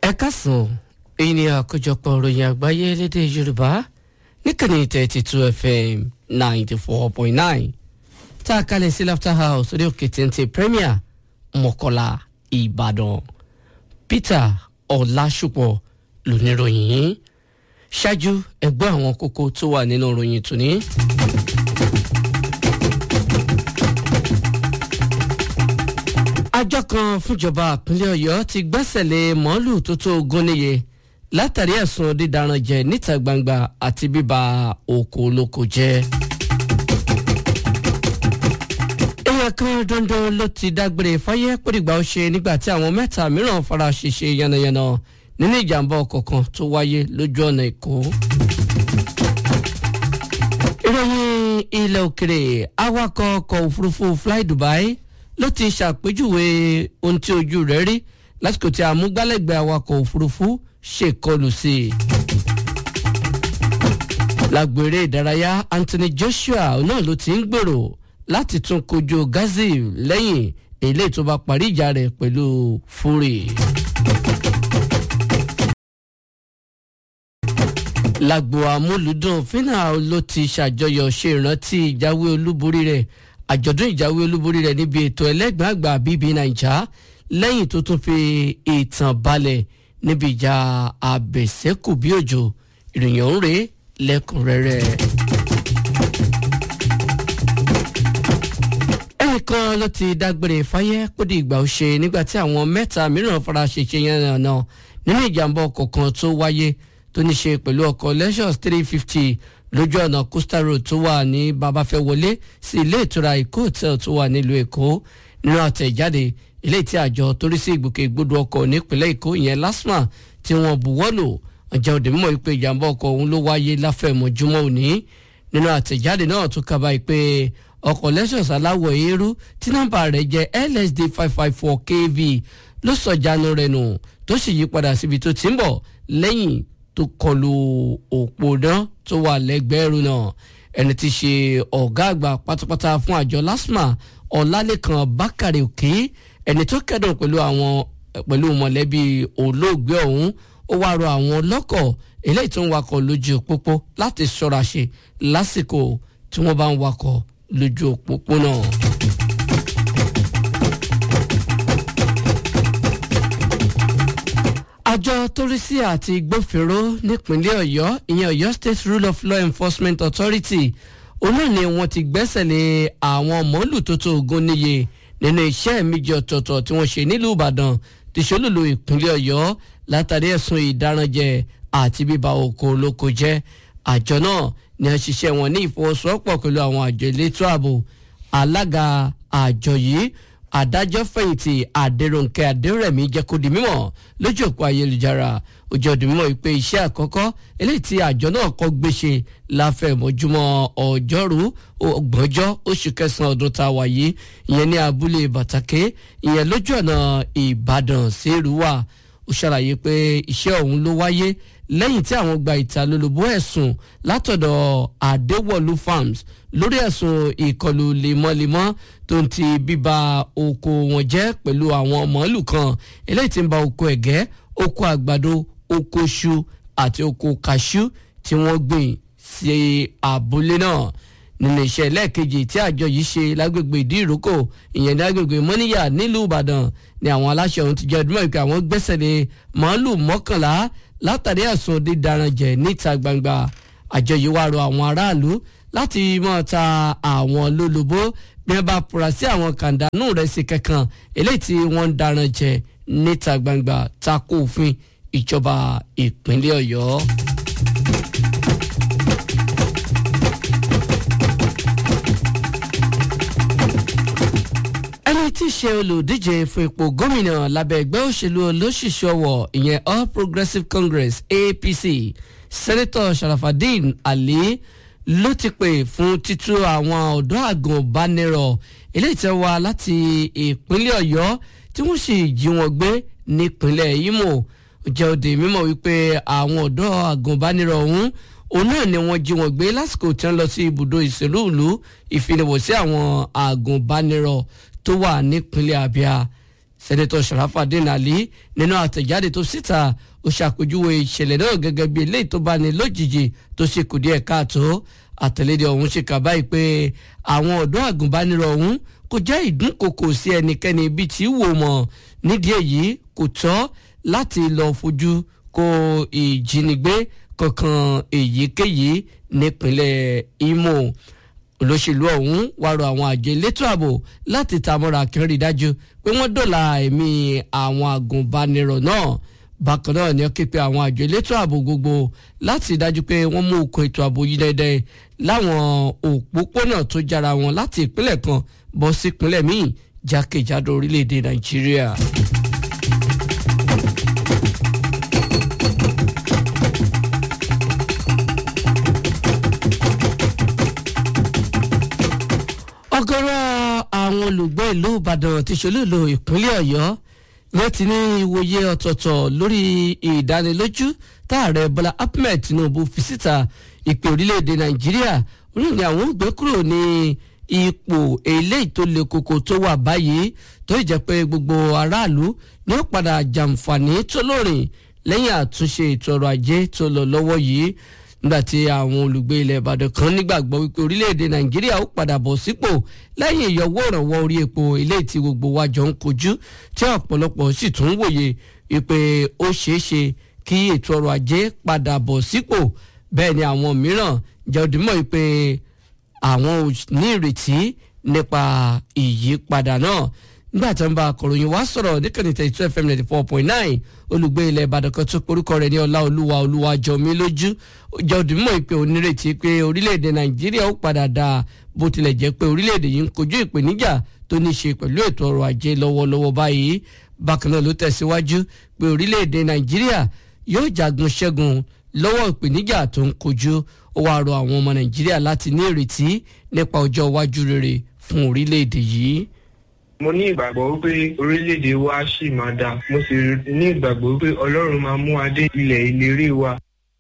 ẹ kásán èyí ni àkójọpọ̀ ìròyìn àgbáyé lédè yorùbá níkànnì thirty two fm ninety four point nine tá a kalẹ̀ sí laughter house orí òkè téńté premier mọ̀kọ́lá ìbàdàn peter ọ̀làṣùpọ̀ lóníròyìn yìí ṣáájú ẹgbẹ́ àwọn kókó tó wà nínú ìròyìn tòní. àjọ kan fúnjọba ìpínlẹ̀ ọ̀yọ́ ti gbẹ́sẹ̀ lé mọ́ọ́lù tó tó ogún níye látàrí ẹ̀sùn dídaran jẹ níta gbangba àti bíba oko olóko jẹ́. èèyàn kan dandan ló ti dágbére fáyé pòdìgbà ó ṣe nígbà tí àwọn mẹ́ta mìíràn fara ṣèṣe yánnayànna nínú ìjàmbá ọkọ̀ kan tó wáyé lójú ọ̀nà èkó. ìròyìn ilẹ̀ òkèrè awakọ̀ ọkọ̀ òfurufú fly dubai ló ti ṣàpèjúwe ohun tí ojú rẹ̀ rí lásìkò tí amúgbálẹ́gbẹ̀ẹ́ awakọ̀ òfurufú ṣèkọlù sí i. lágbèrè ìdárayá anthony joshua náà ló ti ń gbèrò láti tún kojú gazil lẹ́yìn eléyìí tó bá parí ìjà rẹ̀ pẹ̀lú fury. lágbo amúlùdùn fínà ló ti ṣàjọyọ̀ ṣe ìrántí ìjáwé olúborí rẹ̀ àjọ̀dún ìjáwé olúborí rẹ̀ níbi ètò ẹlẹ́gbẹ̀ẹ́ àgbà bíbí naija lẹ́yìn tó tún fi ìtàn balẹ̀ níbi ìjà àbẹ̀sẹ́kù bí òjò ìròyìn ọ̀hún rèé lẹ́kùnrẹ́rẹ́. ẹnìkan ló ti dágbére fáyé kó di ìgbà òṣè nígbà tí àwọn mẹ́ta mìíràn fara ṣèṣe yẹn náà nínú ìjàmbá ọkọ̀ kan tó wáyé tó ní ṣe pẹ̀lú ọkọ̀ lexus three fifty lójú ọ̀nà coastal road tó wà ní babafẹ́wọlé sí ilé ìtura èkó hotel tó wà nílùú èkó nínú àtẹ̀jáde ilé tí àjọ torí sí ìgbòkègbodò ọkọ̀ nípínlẹ̀ èkó ìyẹn lasma tí wọ́n buwọ́lù ọjà òde mímọ́ ìpè ìjàmbá ọkọ̀ ọ̀hún ló wáyé láfẹ̀mọ́júmọ́ òní nínú àtẹ̀jáde náà tó kaba ìpè ọkọ̀ lexus aláwọ̀ eérú tí nọ́mbà rẹ̀ jẹ́ lsd five five four kv ló sọ̀jánu rẹ̀ nù tó sì yí padà síbi tó ti ń bọ̀ lẹ́yìn tó kọlu òpó náà tó wà lẹ́gbẹ̀ẹ́rún náà ẹni tí ṣe ọ̀gá àgbà pátápátá fún àjọ lasma ọ̀làlẹ́kan bákàrẹ̀ òkè ẹni tó kẹ́dùn pẹ̀lú àwọn pẹ̀lú mọ̀lẹ́bí olóògbé ọ̀hún ó wá rọ àwọn ọlọ́kọ̀ eléyìí tó ń wakọ̀ lójú òpópó láti ṣọ́ra ṣe lásìkò tí wọ́n bá ń wakọ̀ lójú òpópó náà. àjọ torísí àti gbófinró nípínlẹ̀ ọ̀yọ́ ìyẹn ọ̀yọ́ state rule of law enforcement authority olóòn ni wọ́n ti gbẹ́sẹ̀ lé àwọn mọ́lù tó tó ogún níye nínú iṣẹ́ méjì ọ̀tọ̀ọ̀tọ̀ tí wọ́n ṣe nílùú ìbàdàn ti ṣolúlu ìpínlẹ̀ ọ̀yọ́ látàrí ẹ̀sùn ìdáranjẹ àti bíba oko olóko jẹ́ àjọ náà ni a ṣiṣẹ́ wọn ní ìfọwọ́sowọ́pọ̀ pẹ̀lú àwọn àjọ elétò ààbò alága àjọ yìí adájọ́ fẹ̀yìntì adéròǹkẹ́ adérẹ̀mí jẹ́ kó di mímọ̀ lójú òpó ayélujára ó jẹ́ di mímọ̀ pé iṣẹ́ àkọ́kọ́ eléyìí tí àjọ náà kọ́ gbéṣe láfẹ̀mọ́júmọ́ ọjọ́rú ọgbọ̀njọ́ oṣù kẹsàn-án ọdún tá a wà yìí ìyẹn ní abúlé bàtàkè ìyẹn lójú ọ̀nà ìbàdàn sí ìrúwà ó ṣàlàyé pé iṣẹ́ ọ̀hún ló wáyé lẹ́yìn tí àwọn gba ìtalólobó ẹ̀sùn látọ̀dọ̀ adéwọ̀lú farms lórí ẹ̀sùn ìkọlù lemọ́lemọ́ tó ń ti bíba oko wọn jẹ́ pẹ̀lú àwọn màálù kan eléyìí tí ń ba oko ẹ̀gẹ́ oko àgbàdo oko ṣu àti oko kàṣú tí wọ́n gbìn sí abúlé náà nínú iṣẹ́ lẹ́ẹ̀kejì tí àjọ yìí ṣe lágbègbè ìdí ìrókò ìyẹn ní agbègbè mọ́níyà nílùú ìbàdàn ni àwọn aláṣẹ ọ̀hún ti jẹ́ ọdún mẹ́rin pé àwọn gbẹ́sẹ̀ lé màálù mọ́kànlá látàrí ẹ̀sùn dídaran jẹ níta gbangba àjọ yìí wá rọ àwọn aráàlú láti mọ̀ ta àwọn lólobó bí wọ́n bá fura sí àwọn kàńdánù rẹ̀ sí kankan eléyìí tí wọ́n ń daran jẹ níta gbangba tako òfin ìjọba ìpínlẹ̀ ọ̀yọ́. ẹni tí í ṣe olùdíje fún ipò gómìnà lábẹ́ ẹgbẹ́ òṣèlú olóṣìṣọ́wọ̀ ìyẹn all progressives congress apc sẹ́nẹ́tọ̀ sharafadin ali ló ti pè fún títú àwọn ọ̀dọ́ àgùnbánirọ̀ eléyìí tẹ́ wá láti ìpínlẹ̀ ọ̀yọ́ tí wọ́n sì jí wọn gbé nípínlẹ̀ imo jẹ́ òde mímọ̀ wípé àwọn ọ̀dọ́ àgùnbánirọ̀ ọ̀hún òun náà ni wọ́n jí wọn gbé lásìkò tí wọ́n lọ sí ibùdó ìṣèlú ìlú ìfinìwòsí àwọn àgùnbánirọ̀ tó wà nípínlẹ̀ abia sẹ́nẹ́tọ̀ sharafadin ali nínú àtẹ̀jáde tó síta ó ṣàpèjúwe ìṣẹ̀lẹ̀ náà gẹ́gẹ́ bí eléyìí tó bá ní lójijì tó ṣe kù díẹ̀ káàtó àtẹ̀lédè ọ̀hún ṣe kà báyìí pé àwọn ọ̀dọ́ àgùnbánirọ̀ ọ̀hún kò jẹ́ ìdúnkokò sí ẹnikẹ́ni ibi tí wò mọ̀ nídìí èyí kò tọ́ láti lọ fojú kó ìjínigbé kankan èyíkéyìí nípínlẹ̀ imo olóṣèlú ọ̀hún wá rọ àwọn àjọ elétò ààbò láti tamọ́ra kí wọ́n rí dájú pé wọ́n dọ̀la ẹ̀mí àwọn àgùnbánirọ̀ náà bákan náà ni ó ké pe àwọn àjọ elétò ààbò gbogbo láti dájú pé wọ́n mú okùn ètò ààbò yìí dẹ́dẹ́ láwọn òpópónà tó jára wọn láti ìpínlẹ̀ kan bọ́ sí ìpínlẹ̀ míì jákèjádò orílẹ̀-èdè nàìjíríà. ọ̀gọ̀rọ̀ àwọn olùgbé ìlú ìbàdàn ti ṣolúlo ìpínlẹ̀ ọ̀yọ́ wọ́n ti ní ìwòye ọ̀tọ̀ọ̀tọ̀ lórí ìdánilójú táàrẹ bọ́lá ahmed tinubu fi síta ìpè orílẹ̀-èdè nàìjíríà orí ni àwọn ògbé kúrò ní ipò eléyìí tó le koko tó wà báyìí tó jẹ́ pé gbogbo aráàlú ni ó padà jàǹfààní tó lórin lẹ́yìn àtúnṣe ètò ọrọ̀ ajé tó lọ lọ́wọ́ yìí nígbàtí àwọn olùgbé ilẹ̀ ìbàdàn kan nígbàgbọ́ wípé orílẹ̀-èdè nàìjíríà ó padà bọ̀ sípò lẹ́yìn ìyọwọ́ ìrànwọ́ orí epo eléyìí tí gbogbo wa jọ ń kojú tí ọ̀pọ̀lọpọ̀ sì tún wòye wípé ó ṣeé ṣe kí ètò ọrọ̀ ajé padà bọ̀ sípò bẹ́ẹ̀ ni àwọn mìíràn jẹ́ òdìmọ̀ wípé àwọn ò ní ìrètí nípa ìyípadà náà nígbà tí wọn bá akọ̀ròyìn wá sọ̀rọ̀ níkànnì thirty two fm ninety four point nine olùgbé ilẹ̀ ìbàdàn kan tó porúkọ rẹ̀ ní ọlá olúwa olúwa jọmí lójú jẹ́ òdìmọ̀ ìpè onírètí pé orílẹ̀-èdè nàìjíríà ó padà dáa bó tilẹ̀ jẹ́ pé orílẹ̀-èdè yìí ń kojú ìpèníjà tó ní ṣe pẹ̀lú ètò ọrọ̀ ajé lọ́wọ́lọ́wọ́ báyìí bákan náà ló tẹ̀síwájú pé orílẹ̀-èdè nàìjíríà yóò jagun ṣẹ́gun lọ́wọ́ ìpèníjà tó ń kojú ó wáá rọ àwọn ọmọ nàìjíríà láti ní ìrètí nípa ọjọ́ iwájú rere fún orílẹ̀-èdè yìí mo ní ìgbàgbọ́ wípé orílẹ̀-èdè wa ṣì máa dáa mo sì ní ìgbàgbọ́ wípé ọlọ́run máa mú adé ilẹ̀ ìlérí wa.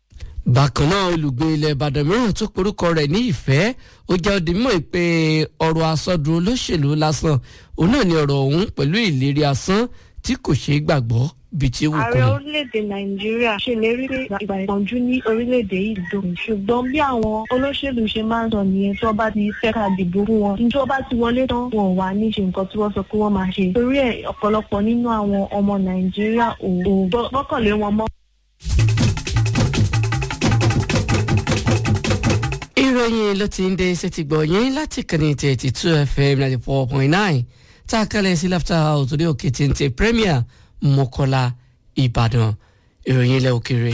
bákan náà olùgbé ilẹ̀ ìbàdàn mìíràn tó porúkọ rẹ̀ ní ìfẹ́ ó jẹ́ òdì mọ́ pé ọ̀rọ̀ àsọdùn olóṣèlú lásán òun náà ni ọ̀rọ̀ ọ̀hún pẹ̀lú ìlérí asán tí kò ṣeé gbàgbọ́ bíi tí wù ààrẹ kún. orílẹ̀-èdè nàìjíríà ṣèlérí pé ìgbà ìpọ́njú ní orílẹ̀-èdè yìí dùn ṣùgbọ́n bí àwọn olóṣèlú ṣe máa ń sọ nìyẹn tí wọ́n bá ti fẹ́ ká dìbò fún wọn níjọ́ bá ti wọlé tán wọn ò wá ní ṣe nǹkan tí wọ́n sọ pé wọ́n máa ṣe torí ẹ̀ ọ̀pọ̀lọpọ̀ nínú àwọn ọmọ nàìjíríà ò ò gbọ́- gbọ́kànlé wọn mọ́. ìròyìn ló ti ń dé sétí gbọ̀nyìn láti kànnì thirty two fm ninety four point nine tá a kálẹ̀ sí laughter house orí òkè téńté premier mọ́kọ́lá ìbàdàn ìròyìn ilẹ̀ òkèèrè.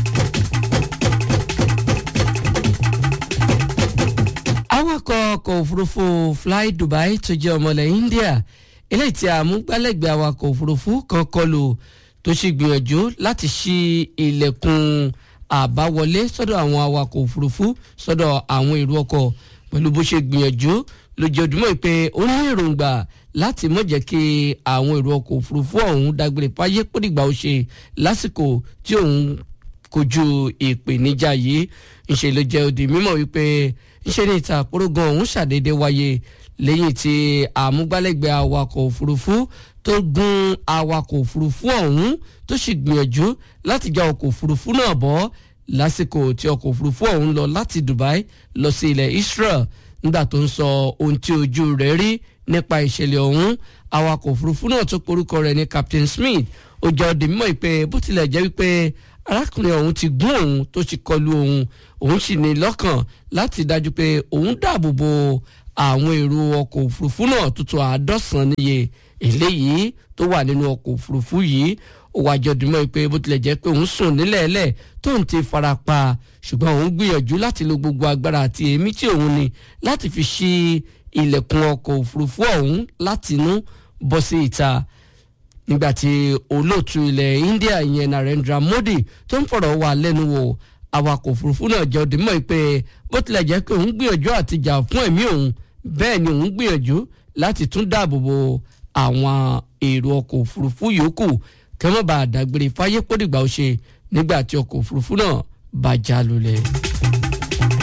awakọ̀ ọkọ̀ òfurufú fly dubai tó jẹ́ ọmọlẹ̀ india eléyìí tí àmúgbálẹ́gbẹ̀ẹ́ awakọ̀ òfurufú kan kọlù tó sì gbìyànjú láti ṣí ilẹ̀kùn àbáwọlé sọ́dọ̀ àwọn awakọ̀ òfurufú sọ́dọ̀ àwọn èrò ọkọ̀ pẹ̀lú bó ṣe gbìyànjú lójoojúmọ́ pé ó ní èròǹgbà láti mọ̀ jẹ́ kí àwọn èrò ọkọ̀ òfurufú ọ̀hún dágbére fáyé pódìgbà ó ṣe lásìkò tí òun kojú ìpèníjà yìí ńṣe ló jẹ́ òdì mímọ̀ wípé ńṣe ní ìta àpòrógan ọ̀hún ṣàdédé wáyé lẹ́yìn tí àmúgbálẹ́gbẹ̀ẹ́ awakọ̀ òfurufú tó gun awakọ̀ òfurufú ọ̀hún tó sì gbìyànjú láti já ọkọ̀ òfurufú náà bọ́ lásìkò tí ọkọ̀ òfurufú ọ̀hún lọ láti Dubai lọ sí ilẹ̀ Israel nígbà tó ń sọ ohun tí ojú rẹ̀ rí nípa ìṣẹ̀lẹ̀ ọ̀hún awakọ̀ òfurufú náà tó porúkọ rẹ̀ ní Captain Smith ó jẹ́ ọdẹ mímọ́ ìpè bó tilẹ̀ jẹ́ wípé arákùnrin ọ̀hún ti gún òun tó ti kọlu òun òun sì ní lọ́kàn láti dájú pé òun dáàbò bo àwọn èrò ọkọ̀ òfurufú náà tuntun àádọ́sàn níye eléyìí tó wà nínú ọkọ̀ òfurufú yìí ó wá jọ dùnmọ́ pé bó tilẹ̀ jẹ́ pé òun sùn nílẹ̀ẹ́lẹ̀ tó ń ti fara pa ṣùgbọ́n òun gbìyànjú láti lo gbogbo agbára àti èémí tí òun ní láti fi ṣí ilẹ̀kùn ọkọ̀ òfurufú ọ̀hún láti inú bọ́ sí ìta nígbàtí olóòtú ilẹ̀ India ìyẹn Narendra Modi tó ń fọ̀rọ̀ wá lẹ́nu wò awakọ̀ òfurufú náà jẹ́ òdìmọ̀ pé bó tilẹ̀ jẹ́ pé òun gbìyànjú àti jà fún ẹ̀mí òun bẹ́ẹ̀ ni òun gbìyànjú láti tún dáàbò bo àwọn èrò ọkọ̀ òfurufú yòókù kí wọ́n bá dágbére fáyé pódìgbà ó ṣe nígbà tí ọkọ̀ òfurufú náà bá já lulẹ̀.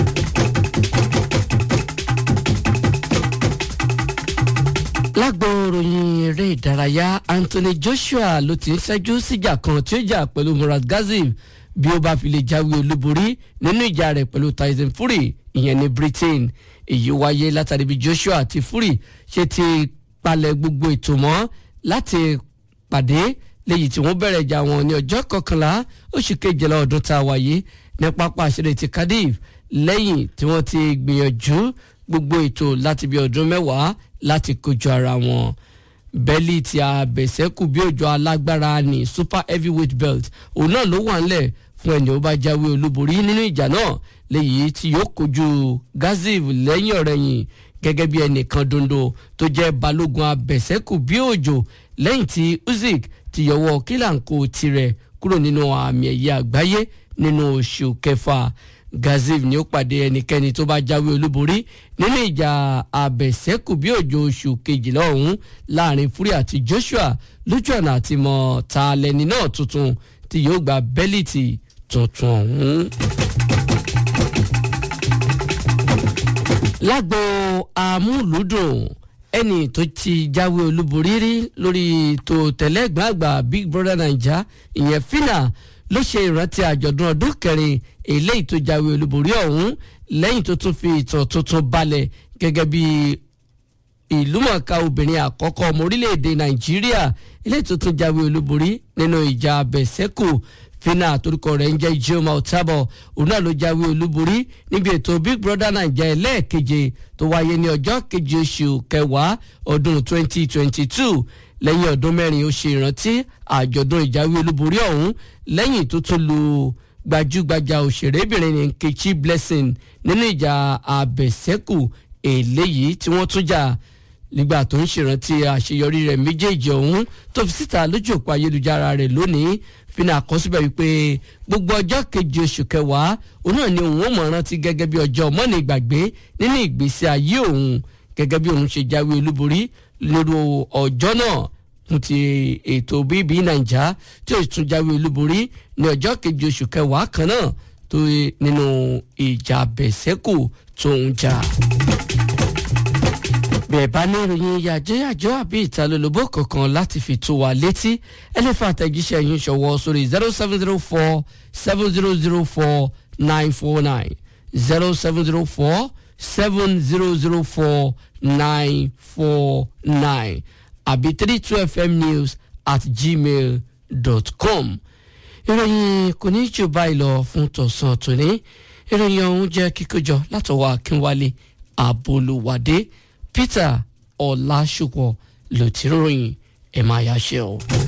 lágbo ìròyìn eré ìdárayá Anthony Joshua ló ti ń ṣẹ́jú síjà kan tí ó jà pẹ̀lú Murat Gazim bí ó bá fi lè jáwé olúborí nínú ìjà rẹ̀ pẹ̀lú Tyson Fury ìyẹn ní Britain èyí wáyé látàrí bí Joshua àti Fury ṣe ti palẹ̀ gbogbo ètò mọ́ láti pàdé léyìí tí wọ́n bẹ̀rẹ̀ ìjà wọn ní ọjọ́ kọkànlá oṣù kejìlá ọdún tá a wáyé ní pápá àṣírí ti Cardiff lẹ́yìn tí wọ́n ti gbìyànjú gbogbo ètò láti bí ọdún mẹ́wàá láti kojú ara wọn bẹ́lí tí a bẹ̀sẹ̀kù bí òjò alágbára ní super heavyweight belt òun náà ló wà ńlẹ̀ fún ẹni ó bá jáwé olúborí nínú ìjà náà léyìí tí yóò kojú Gaziev lẹ́yìn ọ̀rẹ́yìn gẹ́gẹ́ bí ẹnìkan dondo tó jẹ́ balógun abẹ̀sẹ̀kù bí òjò lẹ́yìn tí Usyk ti yọwọ́ kílàǹkó tirẹ̀ kúrò nínú àmì ẹ̀yẹ àgbáyé nínú oṣù kẹfà Gaziev ni ó pàdé ẹnikẹ́ni tó bá jáwé olúborí nínú ìjà àbẹ̀sẹ́kù bí òjò oṣù kejìlá ọ̀hún láàrin Fury àti Joshua lójú ọ̀nà àti mọ̀ ta lẹni náà tuntun tí yóò gba bẹ́líìtì tuntun ọ̀hún. lágbo amúlùúdùn ẹni tó ti jáwé olúborí rí lórí ètò tẹ̀lẹ́gbàgbà Big Brother Naija ìyẹn Fina ló ṣe ìrántí àjọ̀dún ọdún kẹrin eléyìí tó jáwé olúborí ọ̀hún lẹ́yìn tó tún fi ìtàn tuntun balẹ̀ gẹ́gẹ́ bí ìlúmọ̀ọ́ká obìnrin àkọ́kọ́ ọmọ orílẹ̀-èdè nàìjíríà eléyìí tó tún jáwé olúborí nínú ìjà abẹ́sẹ́kù fina àtòrúkọ rẹ̀ ń jẹ́ Ijoma Otabo òun náà ló jáwé olúborí níbi ètò Big Brother Naija ẹlẹ́ẹ̀keje tó wáyé ní ọjọ́ keje oṣù kẹwàá ọdún 2022 lẹ́yìn ọdún mẹ́rin ó ṣe ìrántí àjọ̀dún ìjáwé olúborí ọ̀hún lẹ́yìn tó tún lu gbajúgbajà òṣèrébìnrin ní Nkechi Blessing nínú ìjà àbẹ̀sẹ́kù eléyìí tí wọ́n tún jà nígbà tó ń ṣèrántí àṣeyọrí rẹ̀ méjèèjì ọ̀hún tó fi síta lójú òpó ayélujára rẹ̀ lónìí fina àkọsíbẹ̀ wípé gbogbo ọjọ́ keje oṣù kẹwàá òun náà ni òun ó mọ̀ rántí gẹ́gẹ́ bí ọjọ́ mọ́ni ìgbàgbé nínú ìgbésí ayé òun gẹ́gẹ́ bí òun ṣe jáwé olúborí lórí ọjọ́ náà fún ti ètò bíbí nàìjà tí ó tún jáwé olúborí ní ọjọ́ keje oṣù kẹwàá kan náà tó nínú ìjà bẹ̀sẹ̀kù tó ń jà. bẹ́ẹ̀ bá ní ìròyìn yàjẹ́yàjọ́ àbí ìtalólobó kankan láti fi tó wa létí ẹ lè fa àtẹ̀jíṣẹ́ yín ṣọwọ́ sórí zero seven zero four seven zero zero four nine four nine zero seven zero four seven zero zero four nine four nine àbí three two fm news at gmail dot com ìròyìn kò ní jù báyìí lọ fún tọ̀sán tòní ìròyìn ọ̀hún jẹ́ kíkójọ látọwọ́ akínwálé àbolúwádé peter ọ̀làṣùpọ̀ ló ti ròyìn ẹ̀ máa yá ṣe o.